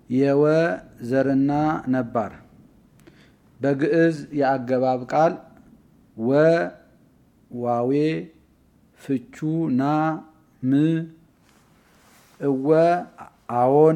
የወ ዘርና ነባር በግዕዝ የአገባብ ቃል ወ ዋዌ ፍቹ ና ም እወ አዎን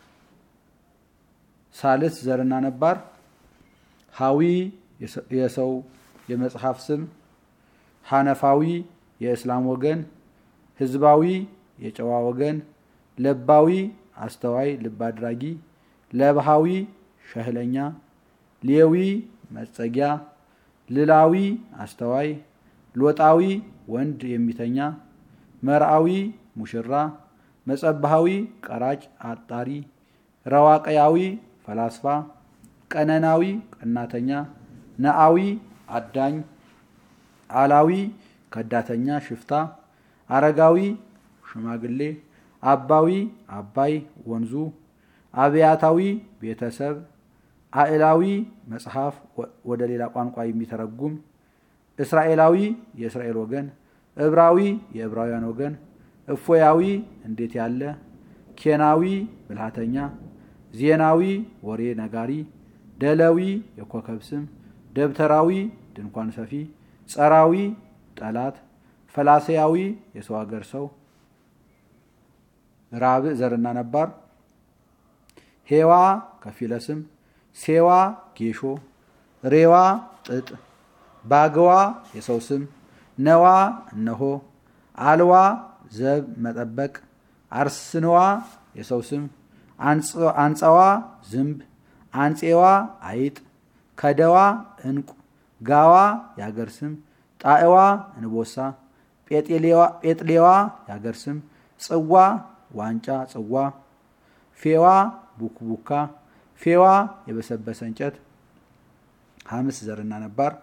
ሳልስ ዘርና ነባር ሀዊ የሰው የመጽሐፍ ስም ሐነፋዊ የእስላም ወገን ህዝባዊ የጨዋ ወገን ለባዊ አስተዋይ ልብ አድራጊ ለብሃዊ ሸህለኛ ሌዊ መጸጊያ ልላዊ አስተዋይ ሎጣዊ ወንድ የሚተኛ መርአዊ ሙሽራ መጸባሃዊ ቀራጭ አጣሪ ረዋቀያዊ ፈላስፋ ቀነናዊ ቀናተኛ ነአዊ አዳኝ አላዊ ከዳተኛ ሽፍታ አረጋዊ ሽማግሌ አባዊ አባይ ወንዙ አብያታዊ ቤተሰብ አእላዊ መጽሐፍ ወደ ሌላ ቋንቋ የሚተረጉም እስራኤላዊ የእስራኤል ወገን እብራዊ የዕብራውያን ወገን እፎያዊ እንዴት ያለ ኬናዊ ብልሃተኛ ዜናዊ ወሬ ነጋሪ ደለዊ የኮከብ ስም ደብተራዊ ድንኳን ሰፊ ጸራዊ ጠላት ፈላሴያዊ የሰው ሀገር ሰው ራብዕ ዘርና ነባር ሄዋ ከፊለ ስም ሴዋ ጌሾ ሬዋ ጥጥ ባግዋ የሰው ስም ነዋ እነሆ አልዋ ዘብ መጠበቅ አርስንዋ የሰው ስም አንጸዋ ዝንብ አንጼዋ አይጥ ከደዋ እንቁ ጋዋ የሀገር ስም ጣዕዋ እንቦሳ ጴጥሌዋ የሀገር ስም ጽዋ ዋንጫ ጽዋ ፌዋ ቡክቡካ ፌዋ የበሰበሰ እንጨት ሀምስ ዘርና ነባር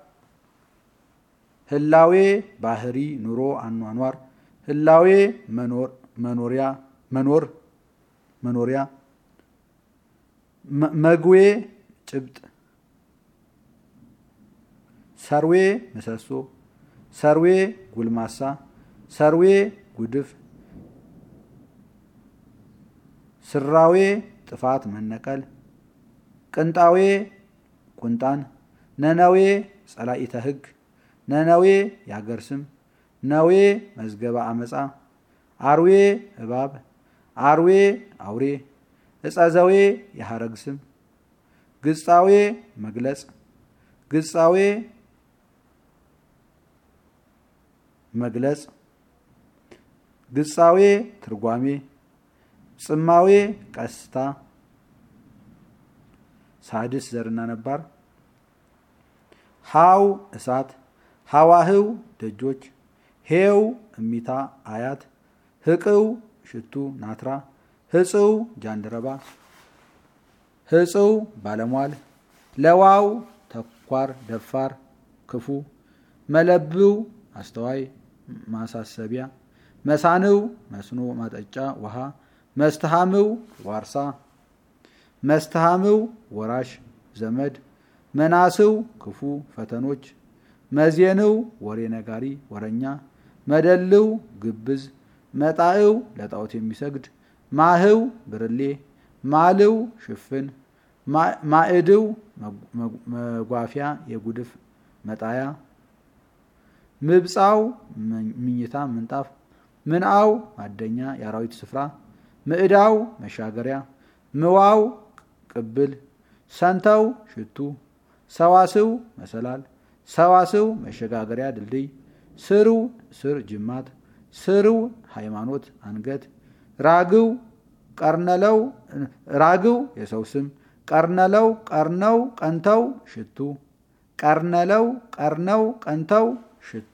ህላዌ ባህሪ ኑሮ አኗኗር ህላዌ መኖሪያ መኖር መኖሪያ መግዌ ጭብጥ ሰርዌ ምሰሶ ሰርዌ ጉልማሳ ሰርዌ ጉድፍ ስራዌ ጥፋት መነቀል ቅንጣዌ ቁንጣን ነነዌ ጸላኢተ ህግ ነነዌ የሀገር ስም ነዌ መዝገባ አመፃ አርዌ እባብ አርዌ አውሬ እጸዘዌ የሐረግ ስም ግጻዌ መግለጽ ግጻዌ መግለጽ ግጻዌ ትርጓሜ ጽማዌ ቀስታ ሳድስ ዘርና ነባር ሃው እሳት ሃዋህው ደጆች ሄው እሚታ አያት ህቅው ሽቱ ናትራ ህጽው ጃንደረባ ህጽው ባለሟል ለዋው ተኳር ደፋር ክፉ መለብው አስተዋይ ማሳሰቢያ መሳንው መስኖ ማጠጫ ውሃ መስተሃምው ዋርሳ መስተሃምው ወራሽ ዘመድ መናስው ክፉ ፈተኖች መዜንው ወሬ ነጋሪ ወረኛ መደልው ግብዝ መጣእው ለጣዖት የሚሰግድ ማህው ብርሌ ማልው ሽፍን ማዕድው መጓፊያ የጉድፍ መጣያ ምብፃው ምኝታ ምንጣፍ ምንአው ማደኛ የአራዊት ስፍራ ምዕዳው መሻገሪያ ምዋው ቅብል ሰንተው ሽቱ ሰዋስው መሰላል ሰዋስው መሸጋገሪያ ድልድይ ስሩ ስር ጅማት ስርው ሃይማኖት አንገት ራግው ቀርነለው ራግው የሰው ስም ቀርነለው ቀርነው ቀንተው ሽቱ ቀርነለው ቀርነው ቀንተው ሽቱ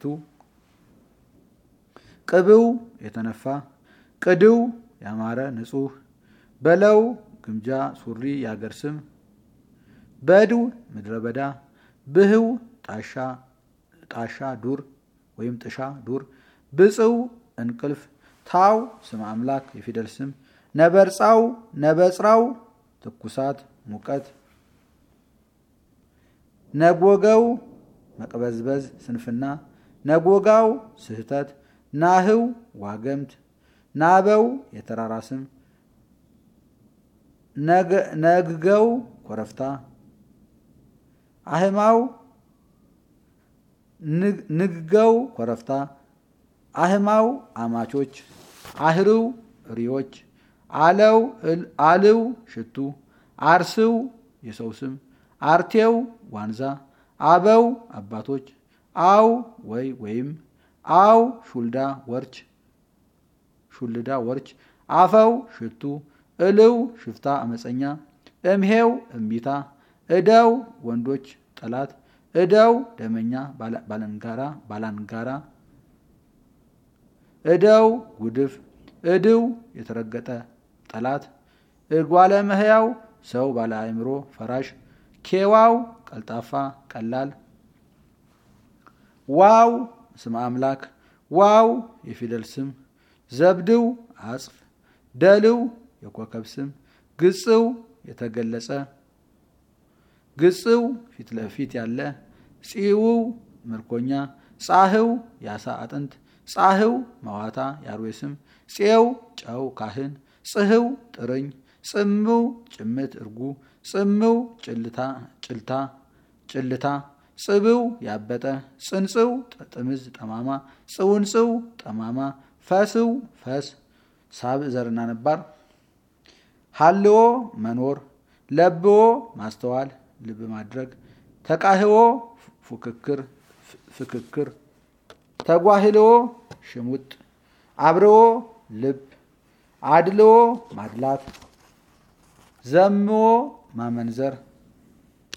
ቅብው የተነፋ ቅድው ያማረ ንጹህ በለው ግምጃ ሱሪ የአገር ስም በድው ምድረ በዳ ብህው ጣሻ ዱር ወይም ጥሻ ዱር ብፅው እንቅልፍ ታው ስም አምላክ የፊደል ስም ነበርፃው ነበፅራው ትኩሳት ሙቀት ነጎገው መቅበዝበዝ ስንፍና ነጎጋው ስህተት ናህው ዋገምት ናበው የተራራ ስም ነግገው ኮረፍታ አህማው ንግገው ኮረፍታ አህማው አማቾች አህርው ሪዎች አለው አልው ሽቱ አርስው የሰው ስም አርቴው ዋንዛ አበው አባቶች አው ወይ ወይም አው ሹልዳ ወርች ሹልዳ ወርች አፈው ሽቱ እልው ሽፍታ አመፀኛ እምሄው እምቢታ እደው ወንዶች ጠላት እደው ደመኛ ባለንጋራ ባላንጋራ እደው ጉድፍ እድው የተረገጠ ጠላት እጓለ መህያው ሰው ባለ አእምሮ ፈራሽ ኬዋው ቀልጣፋ ቀላል ዋው ስም አምላክ ዋው የፊደል ስም ዘብድው አጽፍ ደልው የኮከብ ስም ግጽው የተገለጸ ግጽው ፊት ለፊት ያለ ፂውው ምርኮኛ ጻህው የአሳ አጥንት ጻህው መዋታ የአርዌ ስም ፄው ጨው ካህን ጽህው ጥርኝ ጽምው ጭምት እርጉ ጽምው ጭልታ ጭልታ ጭልታ ጽብው ያበጠ ጽንጽው ጥምዝ ጠማማ ጽውንጽው ጠማማ ፈስው ፈስ ሳብዕ ዘርና ነባር ሀልዎ መኖር ለብዎ ማስተዋል ልብ ማድረግ ተቃህዎ ፉክክር ፍክክር ተጓህልዎ ሽሙጥ አብርዎ ልብ አድልዎ ማድላት ዘምዎ ማመንዘር